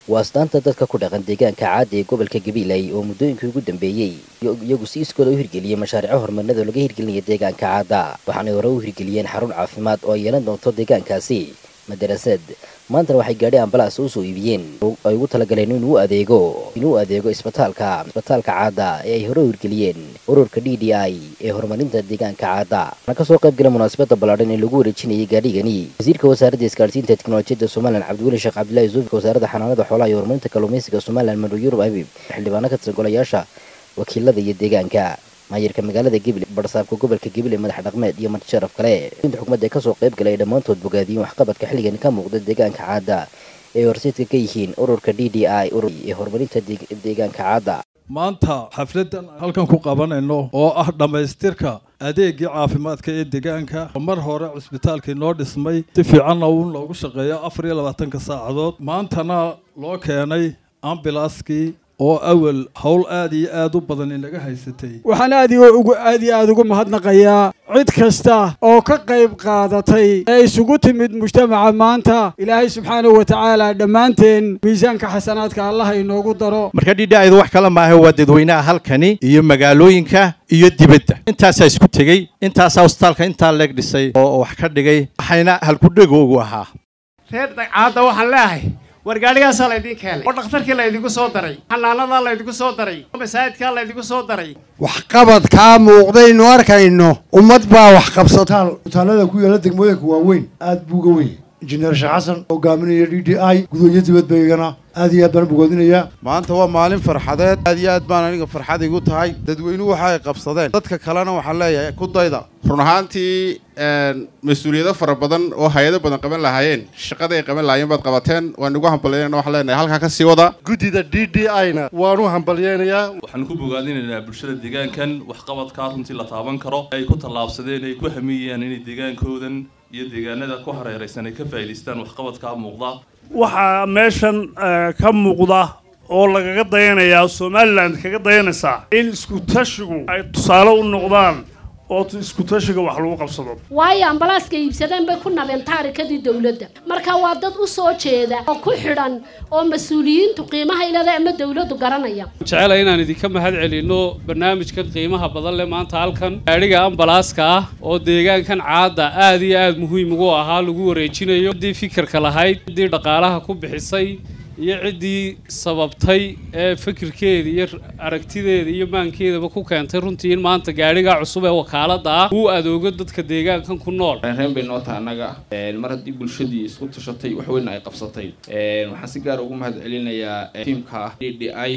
waa astaanta dadka ku dhaqan deegaanka caada ee gobolka gabiley oo muddooyinkii ugu dambeeyey iyagu si iskooda u hirgeliyey mashaariico horumarnada oo laga hirgelinaya deegaanka caada waxaanay hore u hirgeliyeen xarun caafimaad oo ay yeelan doonto deegaankaasi madarasad maantana waxay gaadhi ambalaas usoo iibiyeen ay ugu talagaleen inuu adeego inuu adeego isbitaalka isbitaalka caada ee ay hore u hirgeliyeen ururka d d i ee horumarinta deegaanka caada waxaana kasoo qayb gala munaasabada ballaadhan ee lagu wareejinayay gaadhigani wasiirka wasaaradda isgaarsiinta teknolojiyadda somalilan cabdiweli sheekh cabdillahi yusuufka wasaaradda xanaanada xoolaha iyo horumarinta kalluumaysiga somalilan maro yurub habib xildhibaano ka tirsan golayaasha wakiilada iyo deegaanka maayirka magaalada gabiley barsaabka gobolka gabiley madax dhaqmeed iyo marti sharaf kale inta xukuumadda ee kasoo qayb galay ay dhammaantood bogaadiyeen waxqabadka xilligani ka muuqda deegaanka caada ee horseedka ka yihiin ururka d d i urur ee horumarinta deegaanka caada maanta xafladan halkan ku qabanayno oo ah dhammaystirka adeegii caafimaadka ee deegaanka mar hore cusbitaalkii noo dhismay si fiicanna uu loogu shaqeeyo afar iyo labaatanka saacadood maantana loo keenay ambilaaskii oo awal howl aad iyo aad u badan inaga haysatay waxaan aad ugu aad iyo aad ugu mahadnaqayaa cid kasta oo ka qayb qaadatay ee isugu timid mujtamaca maanta ilaahay subxaanahu wa tacaala dhammaanteen miisaanka xasanaadka allaha inoogu daro marka dhidhaaydu wax kale maaha waa dadweynaha halkani iyo magaalooyinka iyo dibadda intaasaa isku tegey intaasaa hosbitaalka intaa leeg dhisay oo wax ka dhigay waxayna halkudhegoogu ahaa reer dagcaadda waxaan leeahay war gaadhigaasaa laydin keenay oo dhakhtarkii laydinku soo daray xanaanadaa laydinku soo daray oo masaajidkaa laydinku soo daray waxqabadkaa muuqdaynu arkayno ummad baa wax qabsataal utaalada ku yaala degmooyinka waaweyn aad buu uga weyn injineer sheekh xasan hogaaminaya d d i gudoyo dibadbaygana aad iyo aad baan bogoodinayaa maanta waa maalin farxadeed aad iyo aad baan aniga farxad igu tahay dadweynuhu waxa ay qabsadeen dadka kalena waxaan leeyahay ku dayda run ahaantii mas-uuliyado fara badan oo hay-ado badan qaban lahaayeen shaqada ay qaban lahaayeen baad qabateen waan igu hambalyeynana waxaan leenahay halkaa ka sii wada guddida d d i na waan u hambalyeynayaa waxaan ku bogaadinaynaa bulshada deegaankan waxqabadkaa runtii la taaban karo ay ku tallaabsadeen ay ku hamiyayaan inay deegaankoodan iyo deegaanada ku hareeraysan ay ka faa'idaystaan waxqabadkaa muuqda waxaa meeshan ka muuqda oo lagaga dayanayaa somalilan kaga dayanaysaa in isku tashigu ay tusaale u noqdaan oo isku tashiga wax lagu qabsado waayo ambalaaska iibsadeen bay ku nabeen taarikadii dowladda marka waa dad u soo jeeda oo ku xidhan oo mas-uuliyiintu qiimaha ilada ama dowladdu garanaya jecela inaan idinka mahad celinno barnaamijkan qiimaha badan leh maanta halkan gaadhiga ambalaaska ah oo deegaankan caadda aad iyo aad muhiim ugu ahaa lagu wareejinayo ciddii fikirka lahayd ciddii dhaqaalaha ku bixisay iyo ciddii sababtay ee fikirkeeda iyo aragtideeda iyo maankeedaba ku keentay runtii in maanta gaadhigaa cusub ee wakaalada ah uu adoogo dadka deegaankan ku nool reen bay noo tahay annaga mar haddii bulshadii isku tashatay wax weyn ay qabsatay waxaan si gaar ugu mahad celinayaa tiamka d d i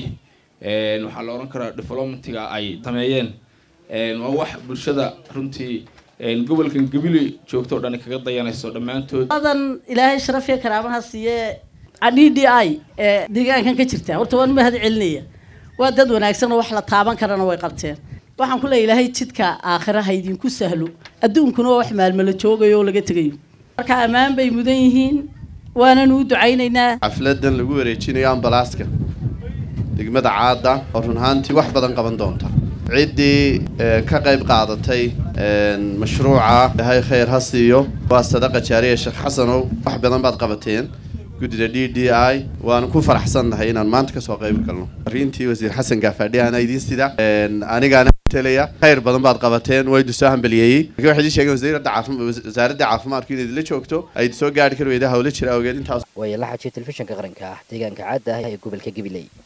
waxaa la odhan karaa developmentiga ay sameeyeen waa wax bulshada runtii gobolkan gabiley joogto o dhan kaga dayanayso dhammaantood adan ilaahay sharaf iyo karaamaha siiye d d i ee deegaankan ka jirta horta waan mahad celinaya waa dad wanaagsan oo wax la taaban karana way qabteen waxaan ku leeya ilaahay jidka aakhira ha idinku sahlo adduunkuna waa wax maalmala joogayo oo laga tegayo marka ammaan bay mudan yihiin waananu u ducaynaynaa xafladan lagu wareejinayo ambalaaska degmada caada oo run ahaantii wax badan qaban doonta ciddii ka qayb qaadatay mashruuca ilahay khayr ha siiyo waa sadaqa jaariya sheekh xasanow wax badan baad qabateen guddida d d i waanu ku faraxsannahay inaan maanta kasoo qayb galno fariintii wasiir xasan gaafadhi ana idiin sida anigaana telaya khayr badan baad qabateen waa idin soo hambaliyeeyey lakin waxay idin sheegeen wasiiradda caafima wasaaradda caafimaadku in idinla joogto ay idin soo gaari kari weyda hawlo jira awgeed intaas waaya la xajiyo telefishinka qaranka ah deegaanka caadda ah ee gobolka gabiley